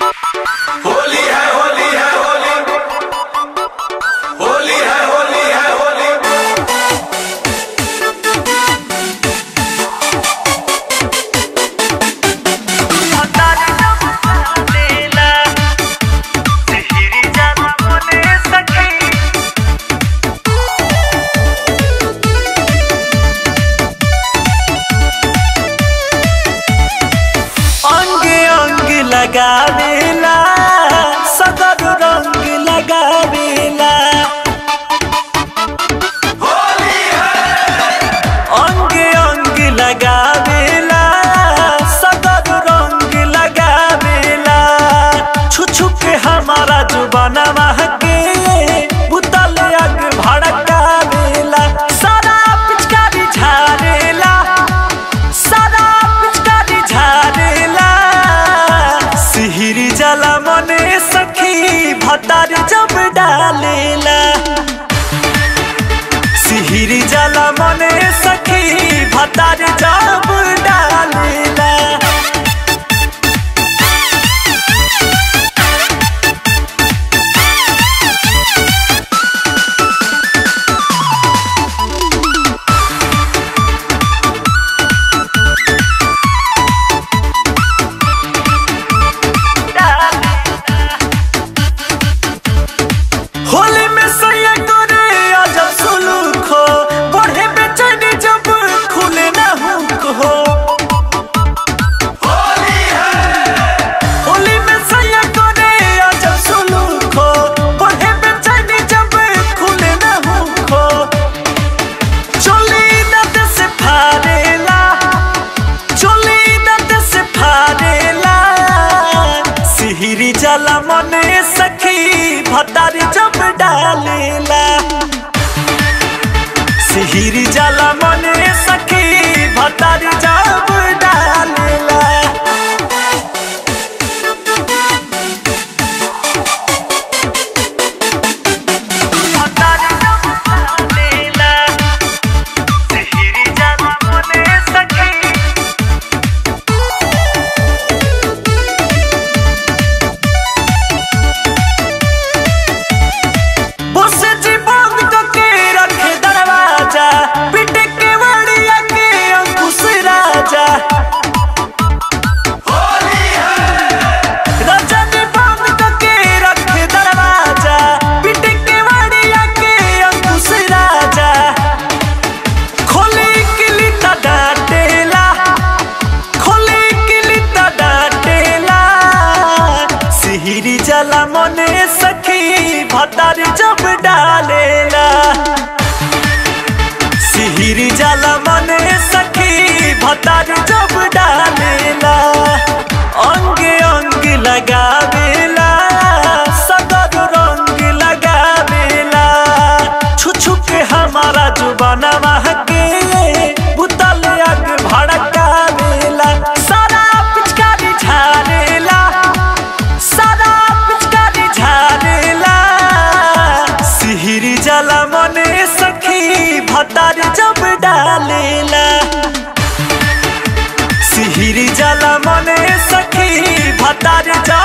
होली है होली है होली होली है होली है होली अंग अंग लगावेला सगर रंग लगावेला अंग अंग लगावेला सगर रंग लगावेला छु छु के हमारा जुबाना महके बुतल अग भड़कावेला सारा पिचकारी झारेला सारा पिचकारी झारेला सिहिरी जला मने सखी भतार जब डालेला सिहिरी जला मने सखी भतार जब डालेला होली में सैया करे अजब सुलूक हो बढ़े बेचैनी जब खुले ना हुक हो होली में सैया करे अजब सुलूक हो बढ़े बेचैनी जब खुले ना हुक हो चोली दत से फाड़ेला चोली दत से फाड़ेला सिहिरी जला मने सखी भतारी जब डालेला सिहिरी जला मने सखी भतारी जब डालेला भतारी जब डालेला सिहिरी जला मने सखी उसे जी बंद करके रखे दरवाजा पिटे के वड़िया के अंकुश राजा राजा जी बंद करके रखे दरवाजा पिटे के वड़िया के अंकुश राजा खोली किली ता डांटेला खोली किली ता डांटेला सिहिरी जला मने सखी भतारी जब डालेला सिहिरी जला मने सखी भतारी जब डालेला अंग अंग लगावेला सगर रंग लगावेला छु छु के हमारा जुबाना महके बुतल अग भड़कावेला सारा पिचकारी झारेला सारा पिचकारी झारेला सिहिरी जला मने सखी भतार जब डालेला सिहिरी जला मने सखी भतार जब